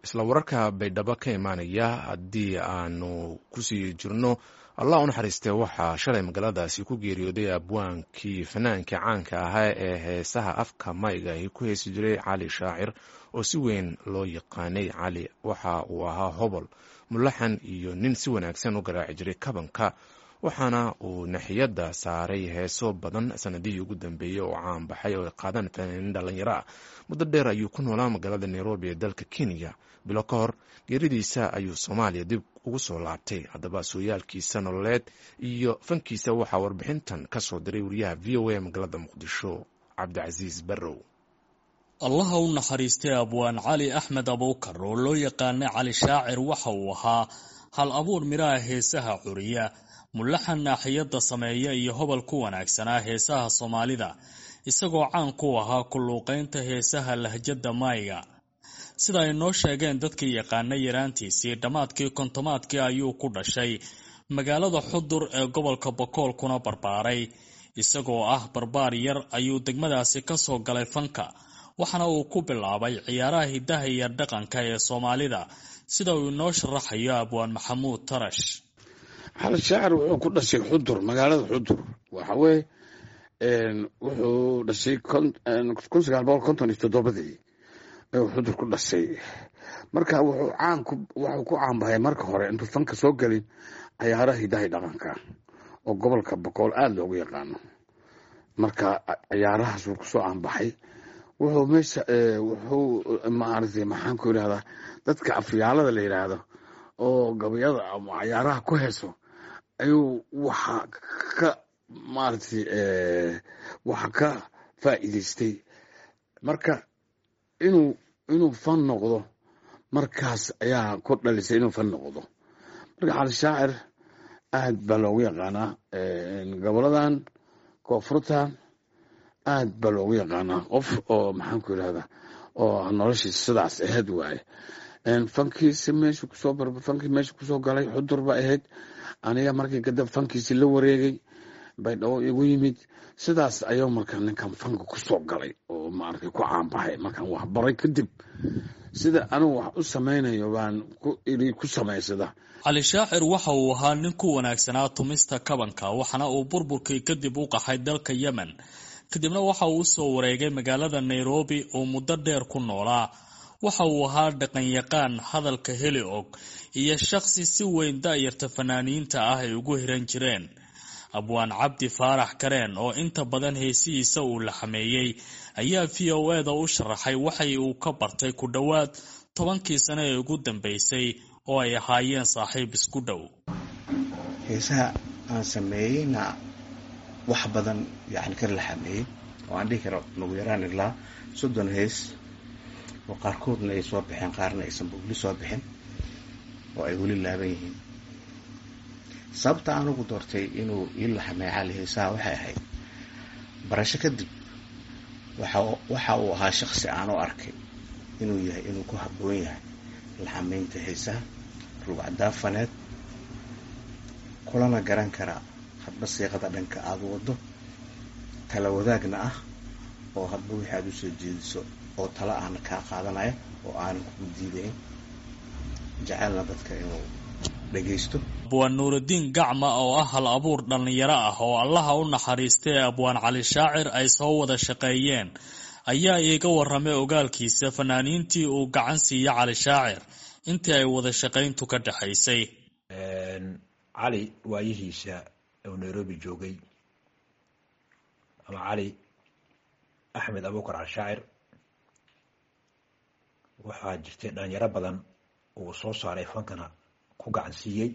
isla wararka baydhabo ka imaanaya haddii aanu kusii jirno allah u naxariistee waxaa shalay magaaladaasi ku geeriyooday abwaankii fanaankii caanka ahaa ee heesaha afka mayga ay ku heesi jiray cali shaacir oo si weyn loo yaqaanay cali waxa uu ahaa hobol mulaxan iyo nin si wanaagsan u garaaci jiray kabanka waxaana uu naxiyadda saaray heeso badan sanadihii ugu dambeeyey oo caan baxay oo ay qaadaan fanaaniin dhallinyaro ah muddo dheer ayuu ku noolaa magaalada nairobi ee dalka kenya bilo ka hor geeridiisa ayuu soomaaliya dib ugu soo laabtay haddaba sooyaalkiisa nololeed iyo fankiisa waxaa warbixintan ka soo diray wariyaha v o a magaalada muqdisho cabdicasiis barrow allaha u naxariistay abwaan cali axmed abuukar oo loo yaqaanay cali shaacir waxa uu ahaa hal abuur midhaha heesaha curiya mulaxan naaxiyadda sameeya iyo hobol ku wanaagsanaa heesaha soomaalida isagoo caan ku ahaa kulluuqaynta heesaha lahjadda maayga sida ay noo sheegeen dadkii yaqaanay yaraantiisii dhammaadkii kontomaadkii ayuu ku dhashay magaalada xudur ee gobolka bokool kuna barbaaray isagoo ah barbaar yar ayuu degmadaasi ka soo galay fanka waxaana uu ku bilaabay ciyaaraha hiddaha iyo dhaqanka ee soomaalida sida uu inoo sharaxayo abwaan maxamuud tarash xali shaacir wuxuu ku dhashay xudur magaalada xudur waxa weye wuxuu dhashay kun sagaal boqol konton iyo toddobadii ayuu xudur ku dhashay marka wuxuu caan wuxuu ku caanbahay marka hore intuu fanka soo gelin ciyaaraha hidahay dhaqanka oo gobolka boqool aada loogu yaqaano marka ciyaarahaasuu kusoo caanbaxay wuxuu meesha wuxuu maaragtay maxaan ku yidhahdaa dadka afyaalada la yidhaahdo oo gabayada ama cayaaraha ku heeso ayuu waxa ka maaragtay waxa ka faa'iidaystay marka inuu inuu fan noqdo markaas ayaa ku dhalisay inuu fan noqdo marka cali shaacir aad baa loogu yaqaanaa goboladan koonfurtan aad baa loogu yaqaanaa qof oo maxaan ku yidhahdaa oo noloshiisa sidaas ahayd waaye fankiisi meeshu kusoo fankii meesha kusoo galay xudur ba ahayd aniga markii kadib fankiisi la wareegay baydhabo igu yimid sidaas ayuu marka ninkan fanka kusoo galay oo maaragtay ku caanbaxay markaan wax baray kadib sida anigu wax u samaynayo baan iri ku samaysada cali shaacir waxa uu ahaa nin ku wanaagsanaa tumista kabanka waxaana uu burburkii kadib u qaxay dalka yemen kadibna waxa uu usoo wareegay magaalada nairobi oo muddo dheer ku noolaa waxa uu ahaa dhaqanyaqaan hadalka heli og iyo shaqsi si weyn da'yarta fanaaniinta ah ay ugu hiran jireen abwaan cabdi faarax kareen oo inta badan heesihiisa uu la xameeyey ayaa v o e da u sharaxay waxay uu ka bartay ku dhowaad tobankii sano ee ugu dambeysay oo ay ahaayeen saaxiib isku dhow heesaha aan sameeyeyna wax badan yani ka la xameeyey oo aan dhihi karo nagu yaraan ilaa soddon hees oo qaarkoodna ay soo baxeen qaarna aysan weli soo bixin oo ay weli laaban yihiin sababta aan ugu doortay inuu ii laxamey cali heesaha waxay ahayd barasho kadib waxa uu ahaa shaqsi aan u arkay inuu yahay inuu ku habboon yahay laxameynta heesaha rugcadaafaneed kulana garan karaa hadba siiqada dhanka aada wado tala wadaagna ah oo hadba wixii aada usoo jeediso oo tala ahna kaa qaadanaya oo aanan kugu diidayn jecelna dadka inuu dhagaysto abwaan nuurudiin gacma oo ah hal abuur dhallinyaro ah oo allaha u naxariistay abwaan cali shaacir ay soo wada shaqeeyeen ayaa iiga warramay ogaalkiisa fanaaniintii uu gacan siiya cali shaacir intii ay wada shaqayntu ka dhexaysay cali waayihiisa uu nairobi joogay ama cali axmed abuukar alshaacir waxaa jirtay dhalinyaro badan uu soo saaray fankana ku gacan siiyey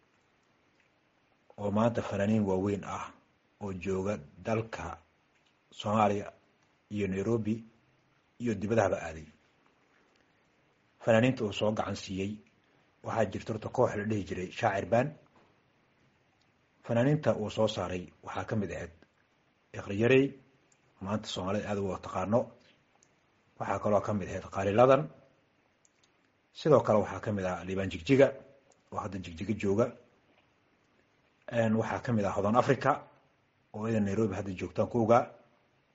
oo maanta fanaaniin waaweyn ah oo jooga dalka soomaaliya iyo nairobi iyo dibadahaba aaday fanaaniinta uu soo gacan siiyey waxaa jirta horta koox la dhihi jiray shaacir baan fanaaniinta uu soo saaray waxaa ka mid ahayd ikriyarey maanta soomaalida aada uga taqaano waxaa kaloo ka mid ahayd qaaliladan sidoo kale waxaa ka mid ah liibaan jigjiga oo hadda jigjiga jooga waxaa ka mid ah hodan africa oo ida nairobi hadda joogtaan ku ogaa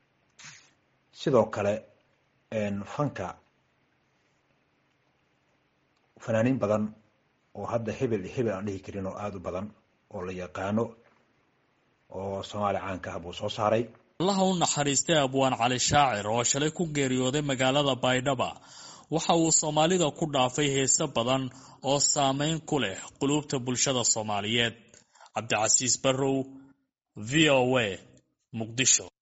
sidoo kale fanka fanaaniin badan oo hadda hebel hebel aan dhihi karin oo aada u badan oo la yaqaano oo soomaaliya caanka ah buu soo saaray allaha u naxariistay abwaan cali shaacir oo shalay ku geeriyooday magaalada baydhaba waxa uu soomaalida ku dhaafay heese badan oo saameyn ku leh quluubta bulshada soomaaliyeed cabdicasiis barrow v o a muqdisho